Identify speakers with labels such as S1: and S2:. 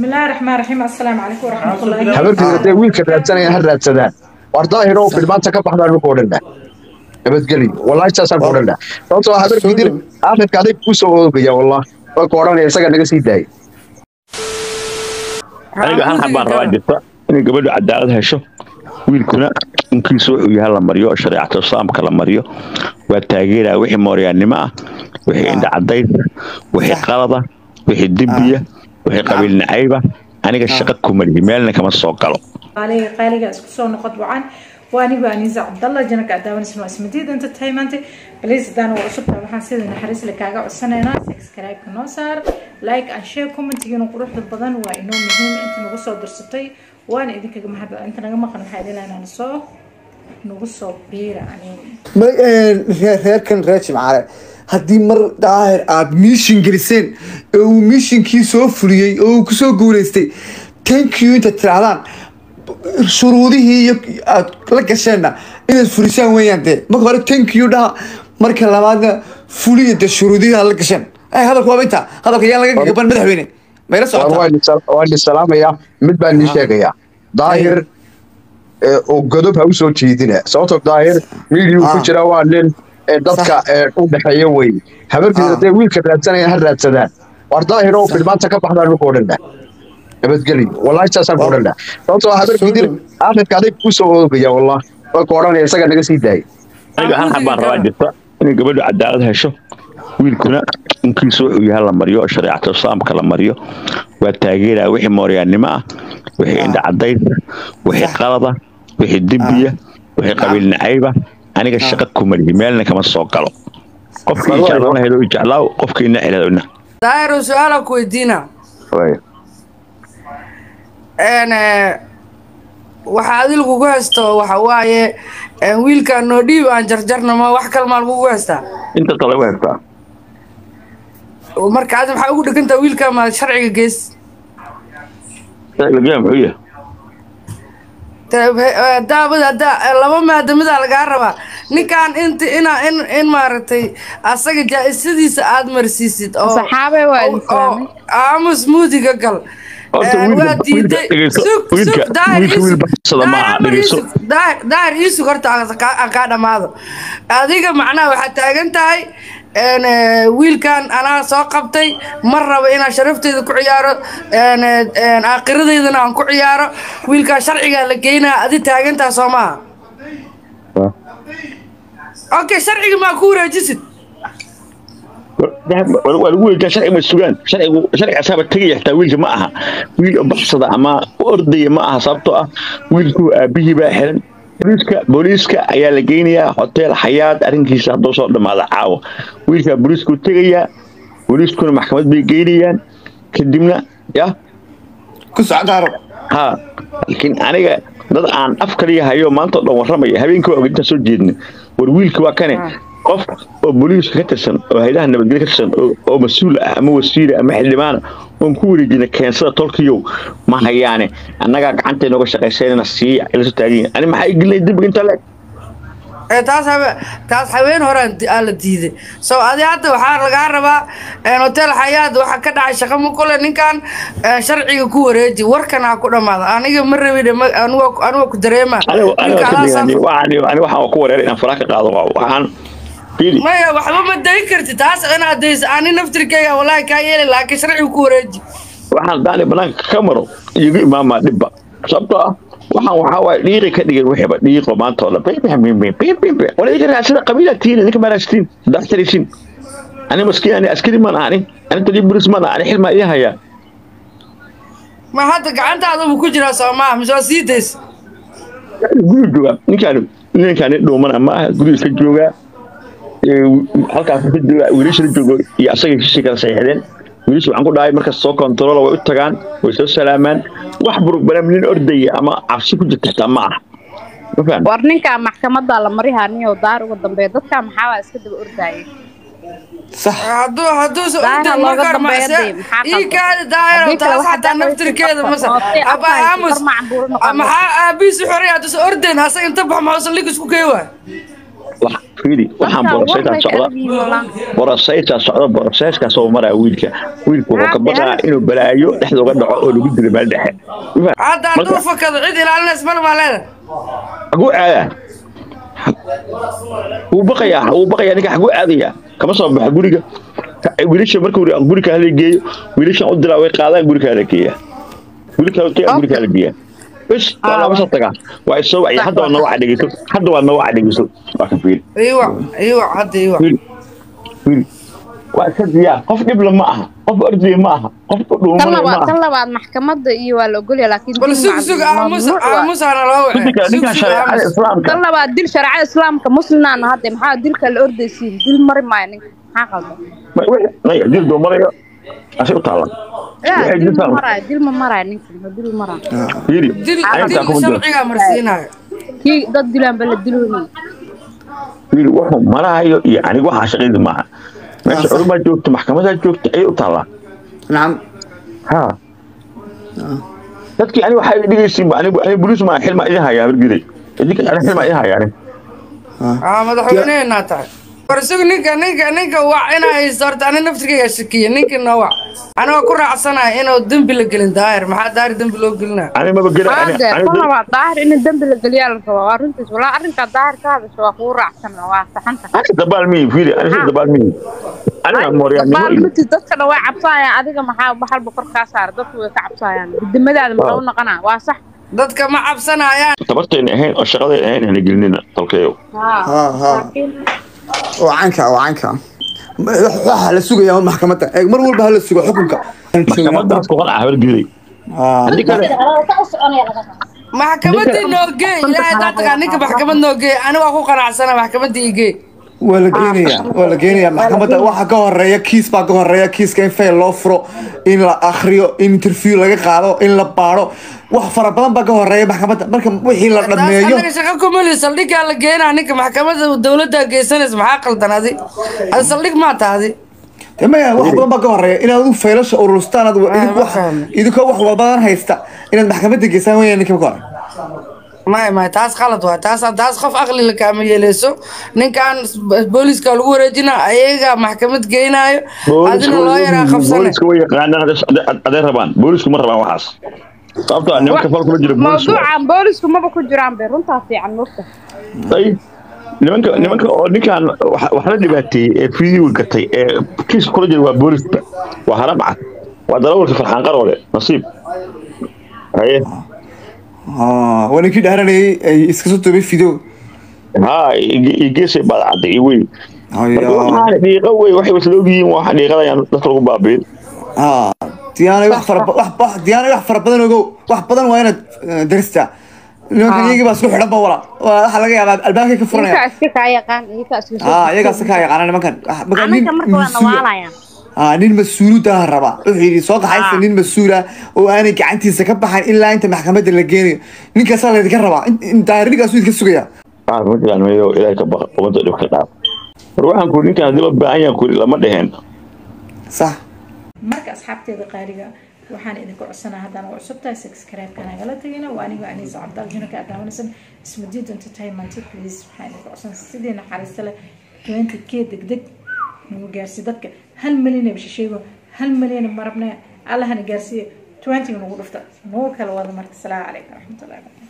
S1: بسم الله الرحمن الرحيم السلام عليكم ورحمة الله
S2: habarkii hadday wiilka raadsanayaan ha raadsadaan war daahiro filmaanta ka baxdaan ku odhanna nabadgelyo wallahi saasaan ku odhanna sababtoo ah habarkii dir aakhirka aday kuu soo oogaya wallah waa ku odhanaya isaga naga sii daayay
S3: aniga hal xab baan rabaa jirta inay gabadhu cadaalad hesho wiilkuna inkiisu wuxuu yahay la mariyo shareecata islaamka la mariyo waa taageeraa wixii mooryaannimo ah wixii indhacadaysa wixii qalada wixii dembiya wixii qabiil nacayba aniga shaqa kuma lihi meelna kama soo galo
S1: قالي قالي اسكو سو نقط وعن واني بانيزا عبد الله جنك عداون اسمه اسم جديد انت تايمانتي بليز دان وعصب waxaan sida naxariis la kaaga codsanayna subscribe noo saar like and share comment iyo quruxda badan waa inoo muhiim inta nagu soo dirsatay waana idinkaga mahad inta naga maqan waxaa ilaalinaa soo nagu soo biira aniga
S4: reerkan reer jimcaale haddii mar daahir aad miishin geliseen oo uu miishinkii soo fuliyey oo uu kusoo guuleystay thank you intaad tirahdaan shuruudihii iyo aad la gasheenna inaad fulisaan weeyaan dee marka hore thank you dhaha marka labaadna fuliya dee shuruudihii aad la gasheen ay hadalku waaba intaa hadalka yaan laga gaban madaxweyne mayla socotaa
S2: waan isalaamayaa mid baan nii sheegayaa daahir oo godob ha u soo jeedina sababtoo daahir miidiyuu ku jira waa nin dadka u dhexeeya wey habarkii hadday wiilka raadsanayaan ha raadsadaan war daahir oo filmaanta ka baxdaan ku odhanna nabadgelyo wallahi saasaan ku odhanna sababtoo ah habarkii dir aakhirka aday kuu soo oogaya wallah waa ku odhanaya isaga naga sii daayay
S3: aniga hal xab baan rabaa jirta inay gabadhu cadaalad hesho wiilkuna inkiisu wuxuu yahay la mariyo shareecata islaamka la mariyo waa taageeraa wixii mooryaannimo ah wixii indhacadaysa wixii qalada wixii dembiya wixii qabiil nacayba aniga shaqa kuma lihi meelna kama soo galo qofkii jeclaan lahayd oo jeclaaw qofkii nacil lahayd
S5: daahiro su-aala ku weydiina n waxa adil kugu haysto waxa waaye wiilkaan noo dhiib aan jarjarna ma wax kale maa lagugu haystaa
S3: inta kale u haystaa
S5: marka adi maxaa ugu dhegantaa wiilkaa ma sharciga gees
S3: sharciga muxuu yahay
S5: daabad hadda laba maadamidaa lagaa rabaa ninkaan int ina in in maaragtay asaga jaa-isadiisa aad marsiisid oo
S6: saxaabe waa
S5: oo-
S6: islaamay
S5: oo aamus muudiga gal
S3: Horta
S5: Een,
S3: wiilka-
S5: waa diiday
S3: wiilka dhegeyso,
S5: sug
S3: wiilka-
S5: sug daahir
S3: wiilka
S5: iisug
S3: wiil baxsada ma aha,
S5: daahir amar
S3: dhegeyso.
S5: iisug daahir daahir iisug horta aan kaa- aan kaa dhammaado adiga macnaha waxaad taagan tahay een, eh, wiilkan anaa soo qabtay ma rabo inaan sharafteeda ku ciyaaro een, een, aakhiradeydana aan ku ciyaaro wiilkaan sharcigaa la geynaa adi taagan tahay soo maaha okay sharciga maa ku wareejisid
S3: waa lagu weydiyaa sharci ma sugaan sharcigu sharci asaaba tegaya xitaa wiilka ma aha wiil oo baxsada ama ordaya ma aha sababtoo ah wiilku aabihii baa xiran booliiska booliiska ayaa la geynayaa hotel xayaad arrinkiisa hadduu soo dhammaada caawa wiilkaa booliisku tegayaa booliiskuna maxkamad bay geynayaan kadibna ya
S4: ku socdaaro
S3: ha laakiin aniga dad aan af kaliya hayo maanta oo dhan warramaya habeenkii waa intaan soo jeedna war wiilka waa kane qof oo booliiska ka tirsan oo haydaha nabadgelyo ka tirsan oo- oo mas-uul ah ama wasiira ama xildhibaana oon ku wareejina keensada tolkiyow ma hayaane annagaa gacanta inooga shaqaysanayna sii ilaso taagan ani maxaa igelinay dembiga inta leeg
S5: ee taas habe taas haween hore aa la diiday so adi hadda waxaa lagaa rabaa een, hotel xayaad waxa ka dhacay shaqo ma kule ninkan een, sharciga ku wareeji warkan ha ku dhammaado aniga ma rabin anigoo ku dareema
S3: aniga
S5: Ninka adaa
S3: aniga
S5: saf-
S3: waxaan waxaan ku wareeray inaan faraha ka qaado waxaan fiili
S5: maya waxba ma dayn karti taas inaad dayso ani naftirkeyga wallaahi kaa yeeli laakiin sharciga ku wareeji
S3: waxaan daani banaanka ka maro igu imaamaa dhibba sababtoo ah waxaan waxaa waaye dhiiqi ka dhigay wixiiba dhiiqo maanta oo dhan wala idinka raadsada qabiilaa tihiin idinka maaraagsatiin saddex tarisin ani maskiin ani askari maan ahani ani taliya bolis maan ani xil maa idin hayaa
S5: ma hadda gacantaada buu ku jiraa soo maaha mise waa sii daysa
S3: guriga joogaa ninkaan ninkaan nin dhuumana ma aha guriga ka joogaa Ee, halkaas ka joogaa wiilasha la joogo iyo asaga heshiisii kala saxiixdeen wiilasha waxaan ku dhahay markas soo kontarola way u tagaan way soo salaamaan wax burburam nin ordaya ama cabsi ku jirta xitaa ma aha ma fahan
S6: war ninkaa maxkamadda la marihaa niyow daar uga dambeeya dadkaa maxaa waa iska daba ordaayay
S4: sax
S5: hadduu hadduu se
S6: Daahir
S5: orday
S6: looga
S5: markaan
S6: dambeeya
S5: macse
S6: dee, maxaa
S5: ii
S6: qaldan?
S5: kaadi daahiro
S6: Haddii kale
S5: taas
S6: waxaa
S5: xataa
S6: dacwada
S5: naftirkeeda
S6: ku
S5: mase
S6: qabsan, oo
S5: aba
S6: afka hayso,
S5: aamus
S6: far macbuur noqon
S5: maxaa aabihiisi xoray hadduusa ordayn asaga inta bax maxuusan lig isku kee waay
S3: wax- fiiri waxaan
S6: dadka
S3: borosaytaa
S6: warnay ka
S3: socda
S6: adag yihiin walaa
S3: borosaytaa socda borosayskaas oo maraa wiilka wiilku wuxuu ka baqaa inuu balaayo dhexda uga dhaco oo lagu dilo meel dhexe
S5: hadda hadduu fakado cid ilaalinays mal maa leeda
S3: xaguu aadaa wuu baqayaa wuu baqayaa ninka xaguu aadayaa kama soo baxa guriga Ka- wiilasha markuu ri- guriga hala geeyo wiilashan u dilaa way qaadaan guriga hala geeyaa wiilka hala guriga hala geeyaa bes waa laba soo tagaa waa isoo wacya hadda waa nawaca dhegeyso hadda waa nawaca dhegeyso waa ka fiiri
S5: iiwac iiwac hadda iiwac
S3: wiil wiil waa iska diyaar qof dhibla ma aha qof ordaya ma aha qof
S6: tan
S3: dhuumana ma
S6: labaad tan
S3: aha
S6: labaad maxkamadda iyo waa la ogolya laakiin
S5: bal
S6: dil
S5: sug
S6: macdum
S5: sug
S6: waa
S5: aamus
S6: mamnuuc waa.
S5: aamusaana loo wace
S3: ninka
S5: sug
S3: ninka
S5: sug
S3: shareecada
S5: aamus
S3: islaamka
S6: tan labaad dil shareecada islaamka muslimnaana hadde maxaa dilka la ordaysiin dil mari maayo ninka maxaa qaldan
S3: Ma- wixii- naya dil doomarayo asi u taala
S6: yaa
S3: Waxay
S6: dil ma
S3: diltaan.
S6: maraayo dil ma maraayo ninka ma dil maraayo
S3: fiiri
S5: dil
S3: ayagtaa
S5: dil
S3: kuma jiro
S5: sharcigaa marsiinayo
S6: kii dad dilaanba la diloonay
S3: wiil wuxuu maraayo iyo aniga waxaa shaqaydi maaha meesha
S4: sax.
S3: culumaa joogta maxkamadaa joogta ayay u taallaa
S4: nacam
S3: ha dadkii aniga waxaa dhigaysiin aniga aniga boliis maa xilmaa idin hayaa hargiday idinka aniga xilmaa idin hayaa aniga
S5: aa madaxweyneheenaa tahay war isagu ninka ninka ninka wac inaa haysto horta ani naftirkayga shakiya ninka noo wac anigoo ku raacsanaya inuu dembi la gelin daahir maxaa daahir dembi loo gelinaya
S3: aniga maba gela
S6: hadde tan
S3: aniga
S6: labaad daahir in dembi la geliyaa la rabaa waa runtiis walaa arrinkaa daahir ka hadasha waa kugu raacsan waa saxanta
S3: aniga dabaal miyi fiiri aniga si dabaal miyi aniga mooryaannimo iyo
S6: baalmati dadkana way cabsaayaan adiga maxaa baxalba kor kaa saara dadku way ka cabsaayaan gudamadaada maxaa u noqonaa waa sax
S5: dadka ma cabsanayaan
S3: tabartayna ahayn oo shaqadayna ahayn hana gelinina dalkeeyo
S4: ha ha oo canka oo canka waxaa la sugayaa un maxkamadda eeg mar walba hala sugo xukunka
S3: maxkamadaas ku qanca hargiday haddii kale
S5: maxkamadii noo geey ilaahay daa tagaa ninka maxkamad noo geey aniga waa ku qanacsana maxkamadii i geey
S4: waa la geenayaa waa la geenayaa maxkamadda waxa ka horeeya kiis baa ka horeeya kiiska in fail loo furo in la akhriyo in interview laga qaado in la baaro wax fara badan baa ka horeeya maxkamadda marka wixii la
S5: taas
S4: dhameeyo
S5: anaga shaqa kumali saldhigaa la geenaa ninka maxkamada dowladda geysanaysa maxaa qaldan adi adi saldhig maa tahdi
S4: dee maya wax badan baa ka horeeya inaad u faylasha ururstaan aad
S5: Ah,
S4: idinku
S5: ma
S4: wax
S5: fahmin.
S4: idinkoo wax walbadan haysta inaad maxkamadda geysaan weyaan ninka ka hore
S5: maya maya taas qalad waay taas taas qof aqli la kaama yeeleyso ninkan booliska lagu wareejina ayaga maxkamad geynaayo adina loo yaraa qabsane
S3: booliska way yaqaanaan aday rabaan boolisku ma rabaan waxaas sababtoo ah nimanka fal kuma jiro boolis
S6: mawduucan boolisku maba ku jiraan be runtaa fiican mogta
S3: ay nimanka nimanka oo ninkan wax wax la dhibaateeyey ee fiidiyowga gatay ee kiiska kula jira waa booliska waa haram cad waa darawalka farxaan qaroole nasiib haye
S4: Ah, waa ninkii dhaaranayay ay iska soo toobay fidow
S3: haa iyo geesay baad cadday iyo wey marka
S4: Haya.
S3: waxaan dhiiqo wey waxay wasla ogyihiin waxa dhiiqadayaan dadka lagu baabiin
S4: Ah, diyaanay wax fara ba- wax wax diyaanay wax fara badan ogow wax badan waa inaad eh, daristaa nimankan iyagii baa isku xidhan ba wala Waa- waxaa laga yaabaa albaabkay ka
S6: iyakaa
S4: furanaya
S6: iska kaa yaqaan iyakaa iska soo
S4: ah iyagaas ka yaqaana nimankan Ah, marka nin
S6: anaga marka waa
S4: mas-uul-
S6: nawaalayaan
S4: ah nin mas-uuludaa raba wuxuu yidhi soo kaxaysta
S6: Ah.
S4: nin mas-uula oo aanay gacantiisa ka baxayn ilaa inta maxkamadda la geenayo ninkaasaa laydinka rabaa In- in daahirnigaasuu idinka sugaya
S3: ah ma jiraan mayo ilaahay ka baqa ummadda dhib ka dhaaf war waxaan ku ninkan haddii loo baahan yahan kuri lama dheheen
S4: sax
S1: marka asxaabteeda qaaliga waxaan idinku codsanaa haddaan waa cusubtahay subscribe-ka nagala tegina waa aniga aniisa cabdaal junaka aad daawanaysan ismadiid entertainment please waxaan idinku codsanaa sidii naxariista leh 20 k degdeg nagu gaarsi dadka hal milyan ee bishasheego hal milyan marabna allahana gaarsiiya 20 nagu dhufta nagu kala wada marka salaamu calaykum waraxmatullahi wabarakatu